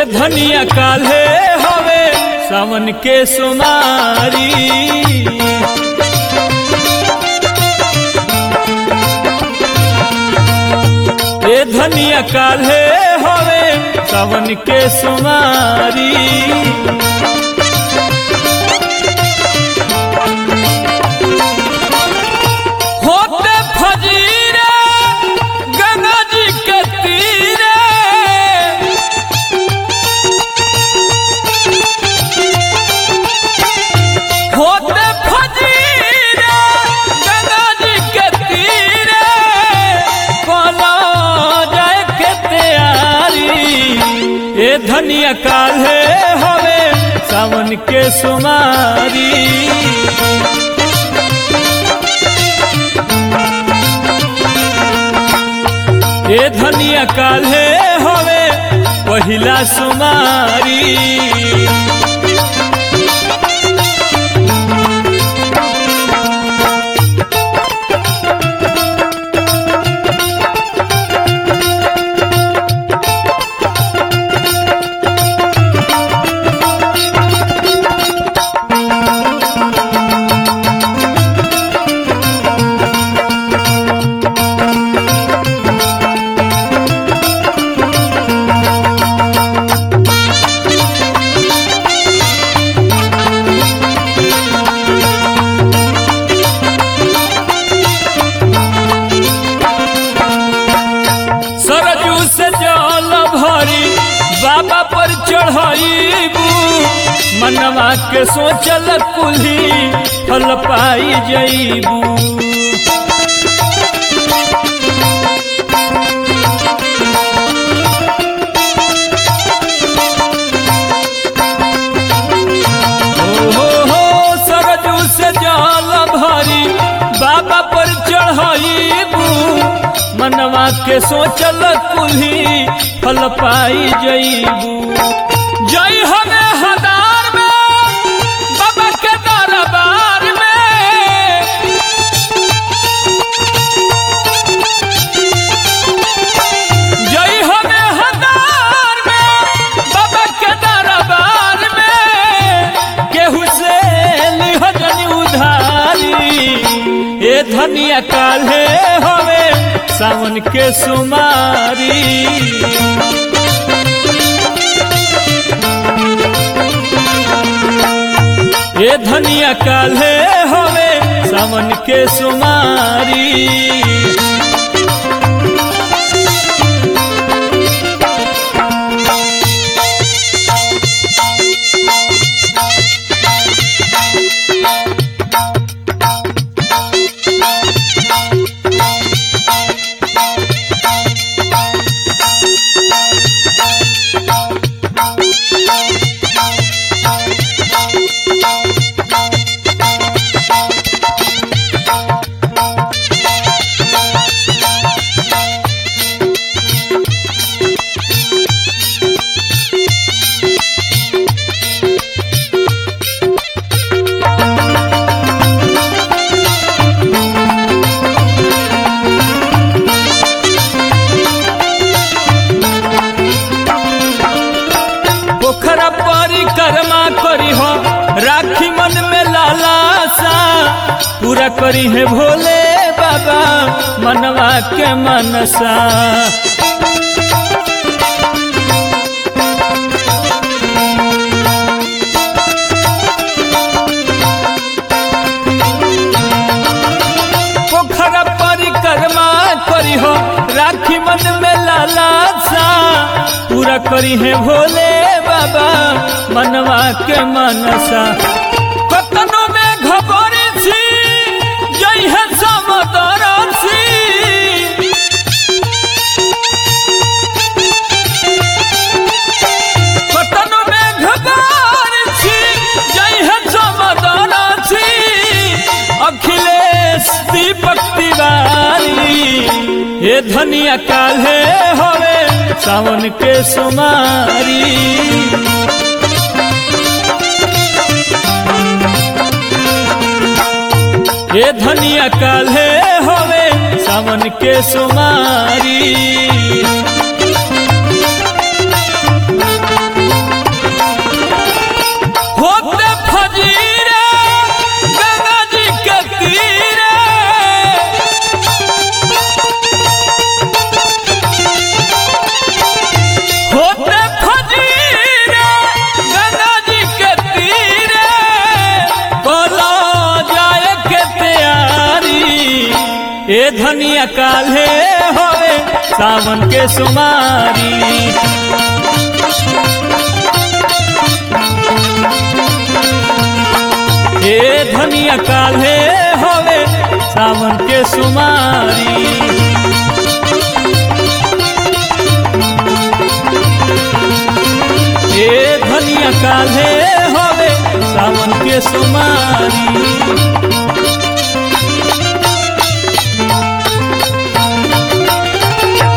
धनिया काल्हे हवे सावन के सुमारी ए धनिया काल्हे हवे सावन के सुमारी होते फजीरे गंगा जी के तीरे होते फजीरे गंगा जी के तीरे कोला जाए के तैयारी ए धनिया काल्हे हवे सावन के सुमारी ए धनिया काल्हे हवे पहिला सुमारी सरजू से जल भरी बाबा पर चढ़ाईबू मनवा के सोचल कुल्ही फल पाई जईबू हो हो सरजू से जल भरी बाबा पर चढ़ाईबू मनवा के सोचल कुल्ही फल पाई जईबू जई हमें हदार में बाबा के दरबार में जई हमें हदार में बाबा के दरबार में केहू से लिहजनी उधारी ए धनिया काल्हे हवे सावन के सुमारी ए धनिया काल्हे हवे सावन के सुमारी पोखरा परिक्रमा करी हो राखी मन में लालासा पूरा करी है भोले बाबा मनवा के मनसा पोखरा परिक्रमा करी हो राखी मन में लालासा पूरा करी है भोले बाबा मनवा के मनसा कतनो में घबरी सी जई है समदरसी कतनो में घबरी सी जई है समदरसी अखिलेश दीपक तिवारी ये धनिया काल्हे हवे सावन के सुमारी ये धनिया काल्हे हवे सावन के सुमारी ए धनिया काल्हे होवे सावन के सुमारी ए धनिया काल्हे होवे सावन के सुमारी ए धनिया काल्हे होवे सावन के सुमारी